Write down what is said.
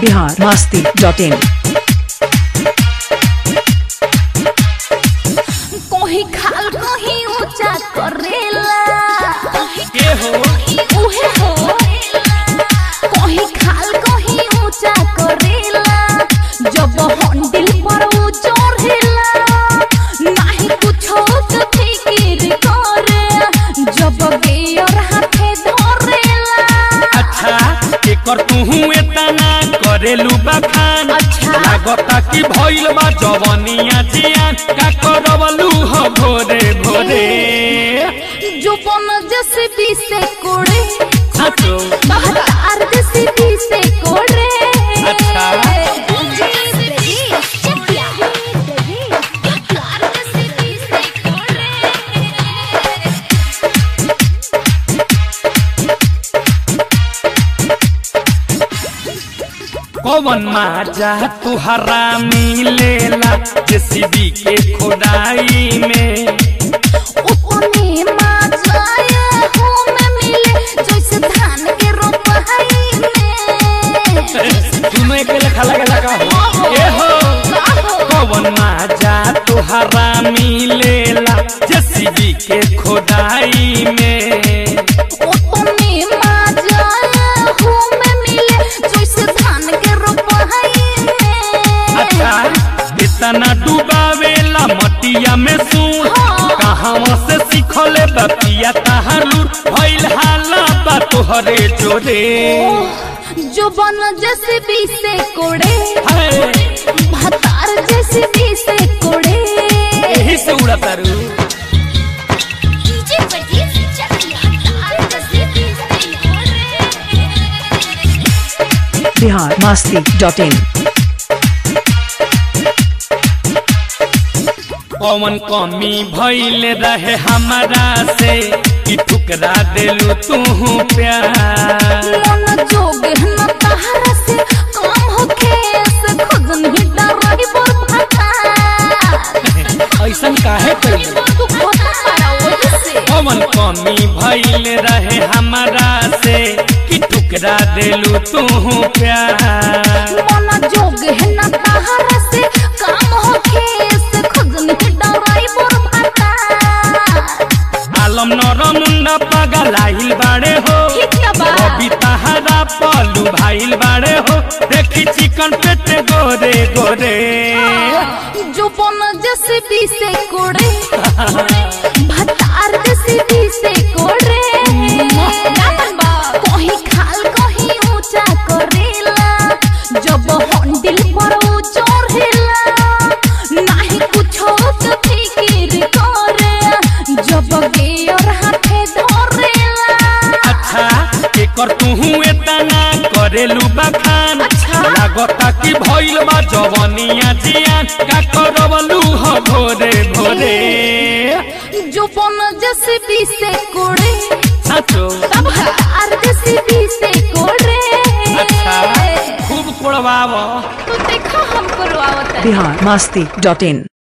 Bihar Masti dot in कोही खाल कोही ऊंचा करेला के हो उहे हो कोही खाल कोही ऊंचा करेला जब हंडिल पर ऊ चढ़ेला नाही कुछो के फिकिर करे जब गेयर हाथे धरेला अच्छा एकर तुहू एतना करेलू बखान अच्छा। लागता कि भइल बा जवनिया जियान का करवलू हो भोरे भोरे जो बन जैसे भी से कोड़े साचो बहतार जैसे भी से कोड़े अच्छा। कौन माजा तुहरा मिलेला जेसीबी के खोदाई में अपने माजाए हो में मिले जैसे धान के रोपाई में तुम एक लेखा लगेला का हो ए हो कौन माजा तुहरा मिलेला जेसीबी के खोदाई में अपने माजाए हो में मिले जैसे धान के रोपाई में अच्छा इतना डुबावेला मटिया में सुन हाँ। कहाँ से सीखले बपिया तहालू भइल हाला बा तोहरे जोरे जो बन जैसे भी से कोड़े हाय, भतार जैसे भी से कोड़े यही से उड़ा तारू डीजे बजे चलिया भतार जैसे भी से कोड़े बिहार मस्ती डॉट इन कौन कमी भइल रहे हमारा से कि ठुकरा देलू तू प्यार मन जोग न तहरा से काम होखे से खुद नहीं डरही बोल भता ऐसन काहे कइलू तू खोता पारा वजह से कौन कमी भइल रहे हमारा से कि ठुकरा देलू तू प्यार मन जोग न तहरा से काम होखे से खुद नहीं डरही बोल भता आलम नर मुंडा पगलाइल बाड़े हो ठीक है बा अभी तहारा पलू भाइल बाड़े हो देखी चिकन पेट गोरे गोरे जो बन जैसे भी से कोड़े भतार जैसे भी से कोड़े कोही खाल कोही ऊंचा करेला जब हंडिल पर ऊ चढ़ेला नाही कुछो के फिकिर करे जब गेयर हाथे धरेला अच्छा एकर तुहू एतना करेलू बखान अच्छा। लागता कि भइल बा जवनिया जियान का करवलू हो भोरे भोरे जो बन जैसे भी से कोड़े साचो तब हतार जैसे भी से कोड़े अच्छा खूब कोड़वाव तो देखो हम करवावत है बिहार मस्ती डॉट इन